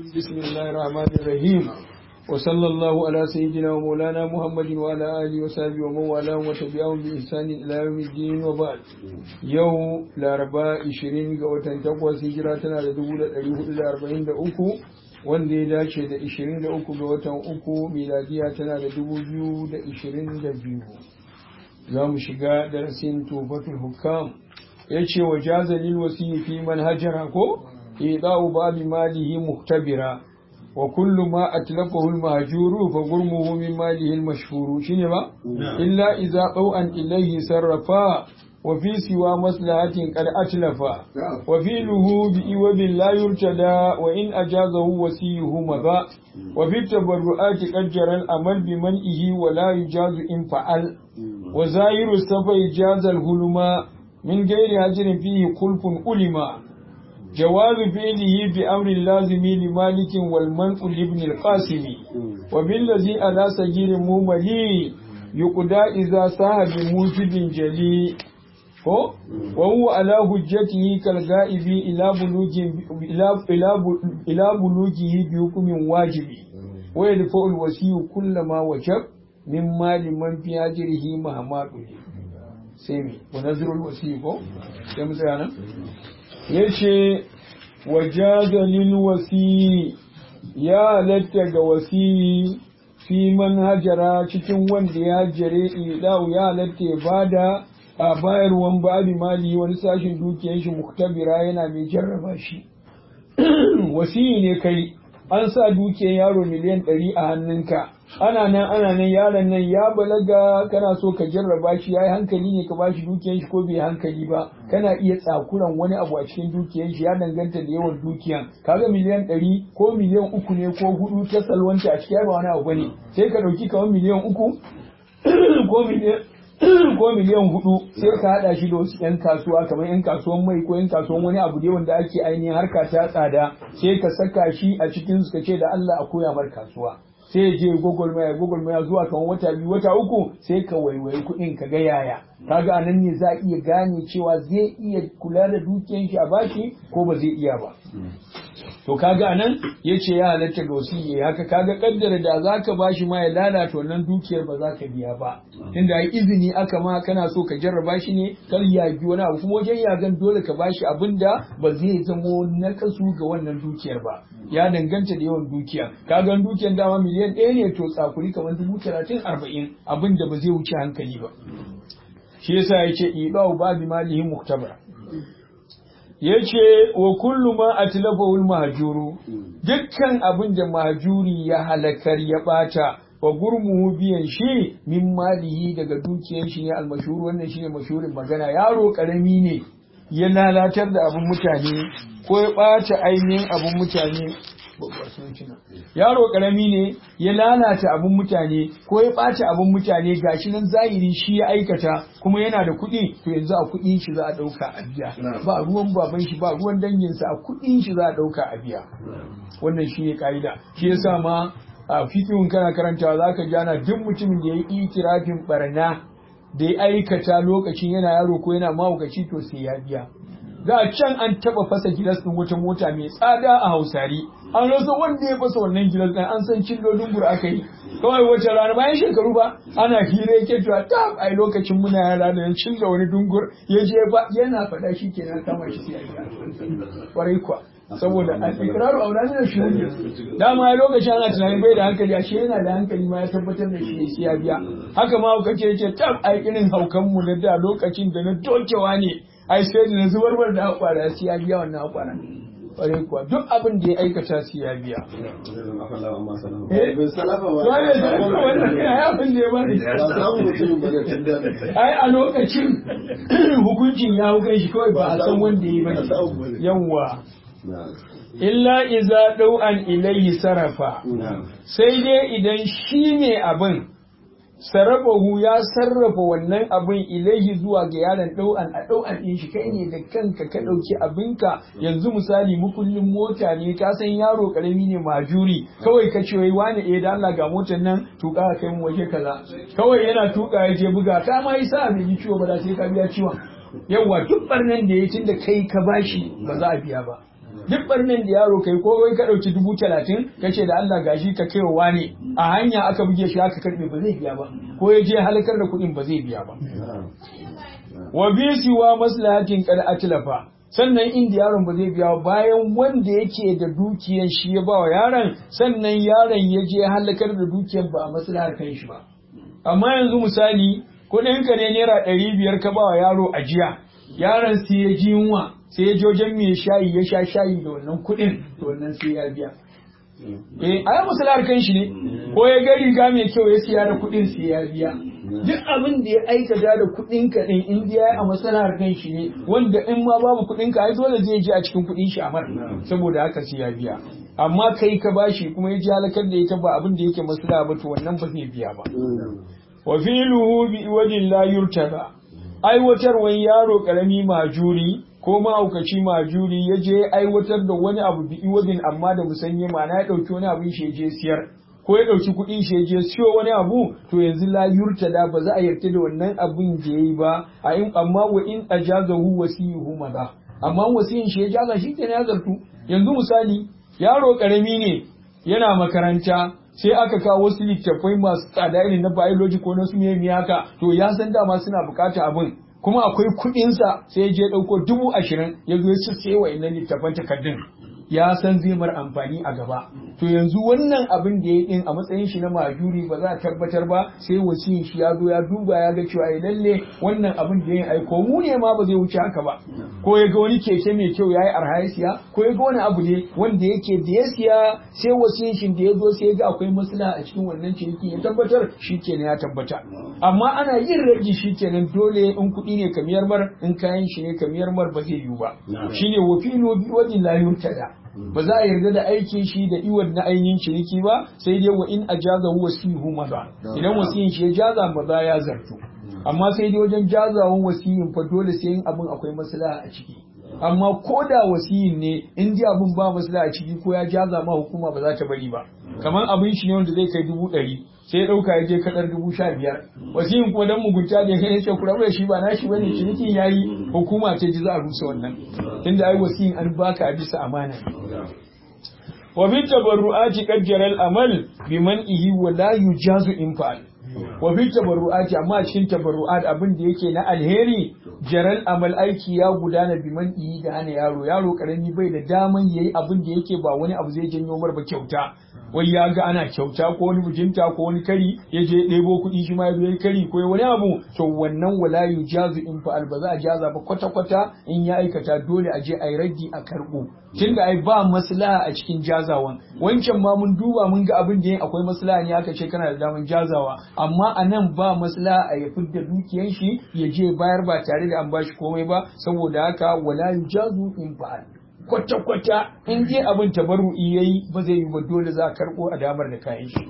بسم الله الرحمن الرحيم وصلى الله على سيدنا ومولانا محمد وعلى آله وصحبه ومن والاه وتبعهم بإحسان إلى يوم الدين وبعد يوم الأربعاء 20 ga watan takwas hijira tana da dubu da ɗari hudu da arba'in da uku wanda ya dace da 23 ga watan uku miladiya tana da dubu biyu da ishirin da biyu za mu shiga darasin tufatul hukam ya ce wa jazalil wasiyi fi manhajara ko ida'u babi malihi muhtabira wa kullu ma atlafahu al-mahjuru fa gurmuhu min malihi al-mashhuru shine ba illa idza qaw'an ilayhi sarrafa wa fi siwa maslahatin qad atlafa wa fi luhu bi iwabin la yurtada wa in ajazahu wasiyuhu madha wa fi tabarruati qad jara al-amal bi man'ihi wa la yujazu in fa'al wa zahiru safa ijaza al-huluma من غير هجر فيه خلف علما جواز فعله بأمر اللازم لمالك والمنع لابن القاسم وبالذي على سجير مملي يقضى إذا ساه بموجب جلي وهو على حجته كالغائب إلى بلوغ إلى بلوغه بحكم واجب ويدفع الوسيء كل ما وجب من مال من في هجره مهما sai mi munazirul wasi ko sai mu tsaya nan yace wajadalil wasi ya halatta ga wasi fi manhajara cikin wanda ya jare idau ya halatta ya bada a bayarwan ba'adi mali wani sashin dukiyar shi muktabira yana mai jarraba shi wasi ne kai an sa dukiyar yaro miliyan ɗari a hannunka ana nan ana nan yaron nan ya balaga kana so ka jarraba shi yayi hankali ne ka bashi dukiyar shi ko bai hankali ba kana iya tsakuran wani abu a cikin dukiyar shi ya danganta da yawan dukiyan kaga miliyan ɗari ko miliyan uku ne ko hudu ta salwanta a cikin ba wani abu bane sai ka ɗauki kamar miliyan uku ko miliyan ko miliyan hudu sai ka hada shi da wasu yan kasuwa kamar yan kasuwan mai ko yan kasuwan wani abu dai wanda ake ainihin harka ta tsada sai ka saka shi a cikin su ka ce da Allah a koya mar kasuwa sai ya je gwagwarmaya gwagwarmaya zuwa kan wata biyu wata uku sai ka waiwayi kuɗin ka ga yaya kaga anan ne za a iya gane cewa zai iya kula da dukiyan shi a bashi ko ba zai iya ba to kaga anan yace ya halatta ga wasiyyi haka kaga kaddara da zaka bashi ma ya lalata wannan dukiyar ba za ka biya ba tunda ai izini aka ma kana so ka jarraba shi ne kar ya bi wani abu kuma wajen yagan dole ka bashi abinda ba zai zamo nakasu ga wannan dukiyar ba ya danganta da yawan dukiya kaga dukiyar dama miliyan ɗaya ne to tsakuri kamar dubu talatin arba'in abinda ba zai wuce hankali ba shi yasa yace ibau babi malihi muktabara ya ce wa kullu ma a tilafahul mahajuru dukkan abin da mahajuri ya halakar ya bata wa gurmuhu biyan shi min malihi daga dukiyar shi ne almashuru wannan shi ne mashurin magana yaro karami ne ya lalatar da abin mutane ko ya bata ainihin abin mutane yaro karami ne ya lalata abin mutane ko ya ɓaci abin mutane gashi nan zahiri shi ya aikata kuma yana da kuɗi to yanzu a kuɗin shi za a ɗauka a biya ba ruwan baban shi ba ruwan danginsa a kuɗin shi za a ɗauka a biya wannan shi ne ka'ida shi yasa ma a fikihun kana karantawa za ka jana duk mutumin da ya yi itirafin barna da ya aikata lokacin yana yaro ko yana mahaukaci to sai ya biya da can an taba fasa gilas din wata mota mai tsada a hausari an rasa wanda ya fasa wannan gilas din an san cillolin gura aka yi kawai wace rana bayan shekaru ba ana hira yake cewa ta ai lokacin muna yara da yan cilla wani dungur ya je ba yana faɗa shi kenan kama shi sai ya kwarai kwa saboda al-iqraru aulani da shuhudi dama ya lokacin ana tunanin bai da hankali ashe yana da hankali ma ya tabbatar da shi sai ya biya haka ma kace yace tab ai irin haukan mu na da lokacin da na dokewa ne ai sai da na zubarbar da hakwara sai ya biya wannan hakwara ƙwarai kuwa duk abin da ya aikata sai ya biya. Ai a lokacin hukuncin ya hukai shi kawai ba a san wanda ya yi ba yawwa. Illa iza ɗau'an ilayhi sarrafa, sai dai idan shi ne abin sarrafahu ya sarrafa wannan abin ilaihi zuwa ga yaron ɗau'an a ɗau'an ɗin shi kai ne da kanka ka ɗauki abinka yanzu misali mukullin mota ne ka san yaro ƙarami ne majuri kawai ka ce wai wani eh da Allah ga motar nan tuka ka kai mu waje kaza kawai yana tuka ya je buga ka ma yi sa bai ji ciwo ba da sai ka biya ciwon yawa duk barnan da ya tun da kai ka bashi ba za a biya ba duk barnan da yaro kai ko wai ka ɗauki dubu talatin ka ce da Allah gashi ka kai wa ne a hanya aka buge shi aka karɓe ba zai biya ba ko ya je halakar da kuɗin ba zai biya ba wa bi siwa maslahatin qad atlafa sannan inda yaron ba zai biya bayan wanda yake da dukiyan shi ya ba wa yaron sannan yaron ya je halakar da dukiyan ba a maslahar kan shi ba amma yanzu misali kuɗin ka ne naira ɗari biyar ka ba wa yaro ajiya yaron sai ya ji yunwa sai ya jojen mai shayi ya sha shayi da wannan kuɗin to wannan sai ya biya eh a yi maslahar kan shi ne ko ya ga riga mai kyau ya siya da kuɗin sai ya biya duk abin da ya aikata da kuɗin ka din in ya a maslahar kan shi ne wanda in ma babu kuɗin ka ai dole zai je a cikin kuɗin shi amar saboda haka sai ya biya amma kai ka bashi kuma ya ji halakar da ita ba abin da yake maslaha ba to wannan ba zai biya ba wa filuhu bi wajin la yurtada aiwatarwan yaro karami majuri ko mahaukaci majuri ya je aiwatar da wani abu bi iwadin amma da musanye ma'ana ya ɗauki wani abin shi ya je siyar ko ya ɗauki kuɗin shi ya je siyo wani abu to yanzu la yurtada ba za a yarda da wannan abin da yayi ba a in amma wa in ajazahu wasiyuhu maza amma wasiyin shi ya jaza shi kenan ya zartu yanzu misali yaro karami ne yana makaranta sai aka kawo wasu littattafai masu tsada irin na biology ko na su ne haka to ya san dama suna bukata abin kuma akwai kuɗinsa sai ya je ɗauko dubu ashirin ya zo ya sai wa innan littattafan takardun ya san zai mar amfani a gaba to yanzu wannan abin da ya din a matsayin shi na majuri ba za a tabbatar ba sai wasiyin shi ya zo ya duba ya ga cewa lalle wannan abin da ya aiko mu ne ma ba zai wuce haka ba ko ya ga wani keke mai kyau yayi arha ya siya ko ya ga wani abu ne wanda yake da ya siya sai wasiyin shi da ya zo sai ya ga akwai maslaha a cikin wannan ciniki ya tabbatar shikenan ya tabbata amma ana yin rage shikenan dole in kuɗi ne kamiyar mar in kayan shi ne kamiyar mar ba zai yiwu ba shine wafilu bi wajin la yurtada ba za a yarda da aikin shi da iwan na ainihin ciniki ba sai dai wa in ajaza wasihu maza idan wasiyin shi ya jaza maza ya zartu amma sai dai wajen jazawan wasiyin fa dole sai yin abin akwai maslaha a ciki amma ko da wasiyin ne in ji abin ba maslaha a ciki ko ya jaza ma hukuma ba za ta bari ba kamar abin shi ne wanda zai kai dubu ɗari sai ya ɗauka ya je kaɗar dubu sha biyar wasiyin kuma dan mugunta da ya ce kura da shi ba na shi bane cinikin yayi hukuma ta ji za a rusa wannan tunda ai wasiyin an baka a bisa amana wa bi tabarru'ati qajjara al-amal biman'ihi wa la yujazu infal wa bi tabarru'ati amma a cikin tabarru'at abin da yake na alheri jaral amal aiki ya gudana biman'ihi da hana yaro yaro karami bai da daman yayi abin da yake ba wani abu zai janyo mar ba kyauta wai ya ga ana kyauta ko wani bijinta ko wani kari ya je ɗebo kuɗi shi ma ya zo ya kari ko wani abu to wannan wala yujazu in fa'al ba za a jaza ba kwata kwata in ya aikata dole a je a yi raddi a karɓo tunda ai ba maslaha a cikin jazawan wancan ma mun duba mun ga abin da akwai maslaha ne aka ce kana da daman jazawa amma a nan ba maslaha a ya fidda dukiyan shi ya je bayar ba tare da an bashi komai ba saboda haka wala yujazu in fa'al kwata-kwata in je abin tabarru'i ya yi ba zai yi ba dole za a karɓo a damar da kayan shi.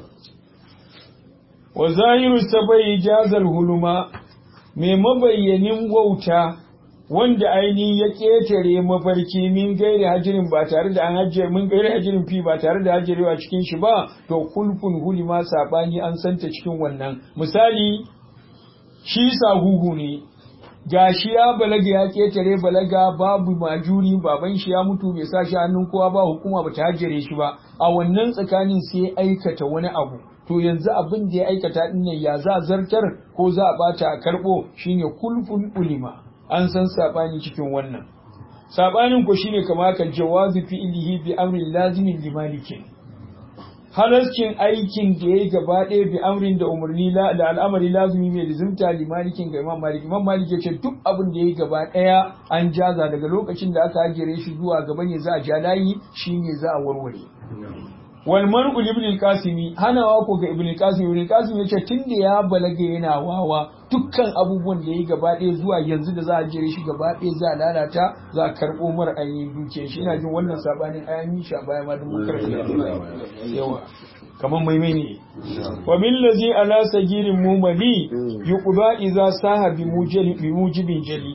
Wa zahiru sabai jazar huluma mai mabayyanin wauta wanda ainihin ya ƙetare mafarki min gairi hajirin ba tare da an hajjere min gairi hajirin fi ba tare da hajjarewa cikin shi ba to kulfun hulima sabani an santa cikin wannan misali shi sahuhu ne ga shi ya balaga ya ketare balaga babu majuri baban shi ya mutu bai sa shi hannun kowa ba hukuma ba ta hajjare shi ba a wannan tsakanin sai aikata wani abu to yanzu abin da ya aikata din nan ya za zartar ko za a bata a karbo shine kulful ulima an san sabani cikin wannan sabanin ko shine kamar ka jawazi fi'lihi bi amrin lazimin limalikin halascin aikin da ya yi gaba ɗaya bi amrin da umarni da al'amari lazumi mai lizimta limalikin ga imam malik imam malik ya ce duk abin da ya yi gaba ɗaya an jaza daga lokacin da aka hajjere shi zuwa gaba ne za a ja layi shine za a warware wal mar'u ibn al-qasimi hanawa ko ga ibn al-qasim ibn al-qasim yace tunda ya balaga yana wawa dukkan abubuwan da yayi gaba ɗaya zuwa yanzu da za a jere shi gaba ɗaya za a lalata za a karɓo mar ainihin dukiyar shi ina jin wannan sabanin ayan shi a baya ma duk mun yawa kamar maimai ne wa min lazi ala sagirin mumali yuqda idza saha bi mujali bi mujibin jali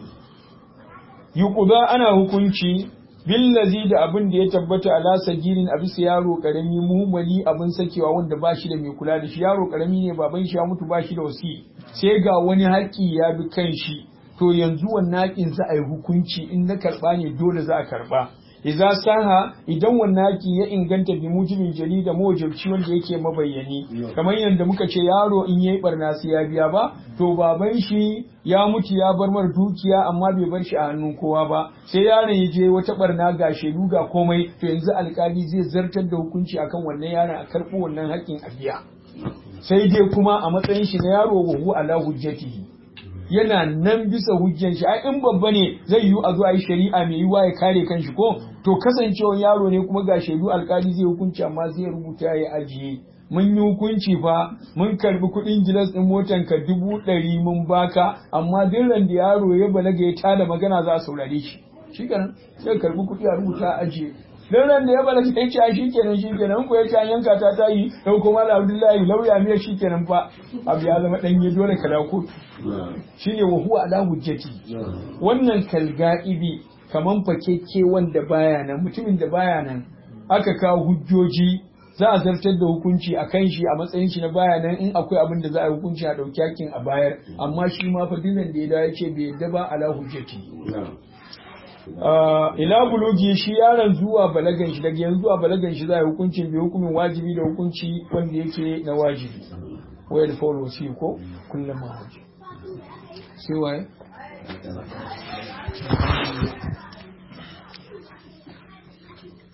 yuqda ana hukunci billazi da abin da ya tabbata ala sagirin a bisa yaro karami muhimmali abin sakewa wanda ba shi da mai kula da shi yaro karami ne baban shi ya mutu ba shi da wasi sai ga wani haƙƙi ya bi kan shi to yanzu wannan haƙin za a yi hukunci in na karɓa ne dole za a karɓa idza saha idan wannan haƙi ya inganta bi mujibin jarida mawajibci wanda yake mabayyani kamar yadda muka ce yaro in yayi barna sai ya biya ba to baban shi ya mutu ya bar mar dukiya amma bai bar shi a hannun kowa ba sai yaron ya je wata barna ga shaidu ga komai to yanzu alkali zai zartar da hukunci akan wannan yaron a karɓo wannan haƙƙin a biya sai dai kuma a matsayin shi na yaro wa ala hujjatihi yana nan bisa hujjan shi ai in babba ne zai yiwu a zo a yi shari'a mai yiwuwa ya kare kanshi ko to kasancewar yaro ne kuma ga shaidu alkali zai hukunci amma zai rubuta ya ajiye mun yi hukunci fa mun karbi kuɗin gilas ɗin motan ka dubu ɗari mun baka amma duk da yaro ya balaga ya tada magana za a saurare shi shi kenan sai karbi kuɗi a rubuta a ajiye don ran da ya bala sai ce shi kenan shi kenan ko ya ce an yanka ta ta yi dan kuma da Abdullahi lauya mai shi kenan fa abu ya zama danye dole ka dawo kotu shine wa huwa ala hujjati wannan kalga'ibi kaman fakeke wanda baya nan mutumin da baya nan aka kawo hujjoji za a zartar da hukunci a kan shi a matsayin shi na baya nan in akwai abin da za a yi hukunci a ɗauki hakin a bayar amma shi ma fa dinan da ya dawo ya ce bai yadda ba ala hujjati ila bulugi shi yaron zuwa balagan shi daga yanzu zuwa balagan shi za a yi hukuncin bai hukumin wajibi da hukunci wanda yake na wajibi waya da fawar wasi ko kullum ma waje sai waye